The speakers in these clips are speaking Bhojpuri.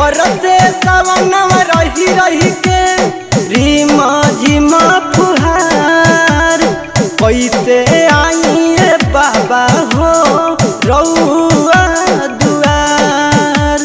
बरसे सवनवा रही रही के रीमा झिमा फुहार कैसे आइए बाबा हो रउआ दुआर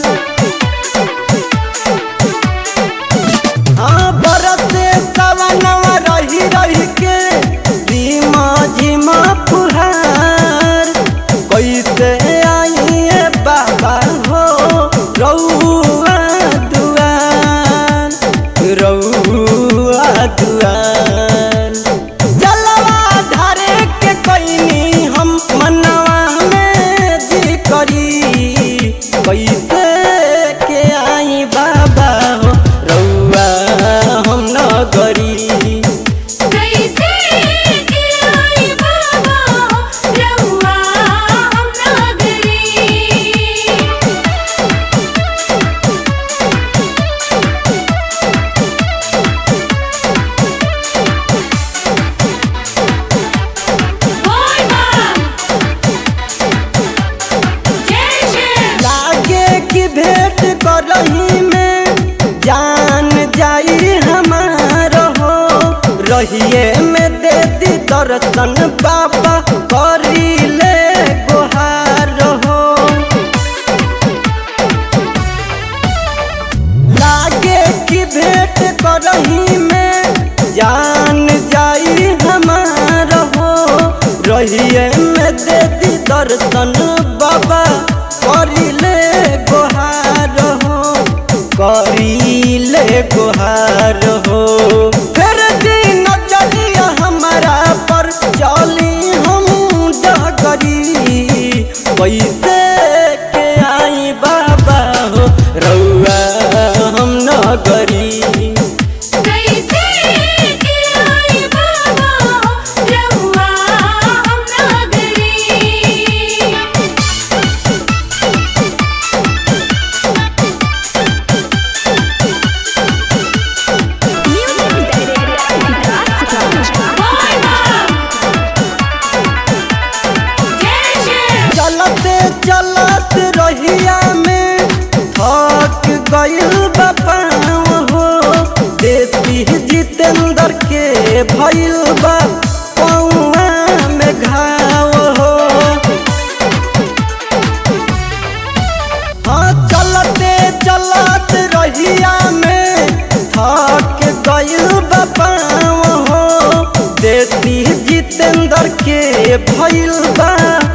हाँ बरसे सवनवा रही रही के रीमा झिमा फुहार कैसे आइए बाबा हो रउआ दुआर रउआ दुआर जलवा धारे के कैनी हम मनवा में जी करी कैसे के आई बाबा हो रउआ हम न करी कैसे के आई बाबा रउआ हम नगरी बोल मां जय जय लागे की भेंट करही में जान जाई हमार हो रहिए में दे दी दर्शन बाबा करी ले गुहार हो लागे की भेंट करही में जान जाई हमार हो रहिए में दे दी दर्शन बाबा करिले गोहार हो करिले गोहार हो फिर दिन चलिया हमारा पर चली हम डगरी कैसे के आई बाबा हो रउआ हम न करी कैसे के आई बाबा रउआ हम नगरी बोल मां जय जय चलते चलत रहिया में थक गइल बपाव हो देसी जितेंद्र के भइल बा पौआ में घाव हो हाँ चलते चलत रहिया में थक गइल बपाव हो देसी जितेंद्र के भइल बा